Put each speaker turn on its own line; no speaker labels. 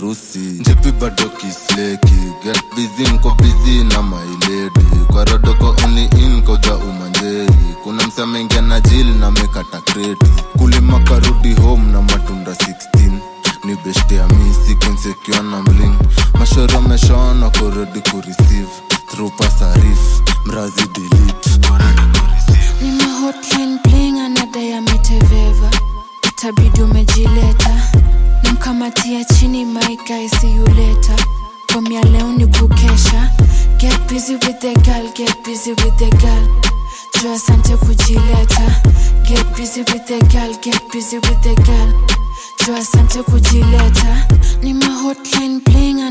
harusi njipi bado kisleki get busy nko busy na mailedi kwa rodoko only in koja umanjeri kuna msamengia na jili na mekata kreti kulima karudi home na matunda 16 ni beshte ya mi sequencekiwa na mling mashoro ameshaona koredi kureceive through pasarif mrazi delete
ni mahotline bling anadai ameteveva itabidi umejileta namkamatia chini maika isiyuleta from ya leo ni kukesha get busy with the girl get busy with the girl jo asante kujileta get busy with the girl get busy with the girl jo asante kujileta ni mahotline bling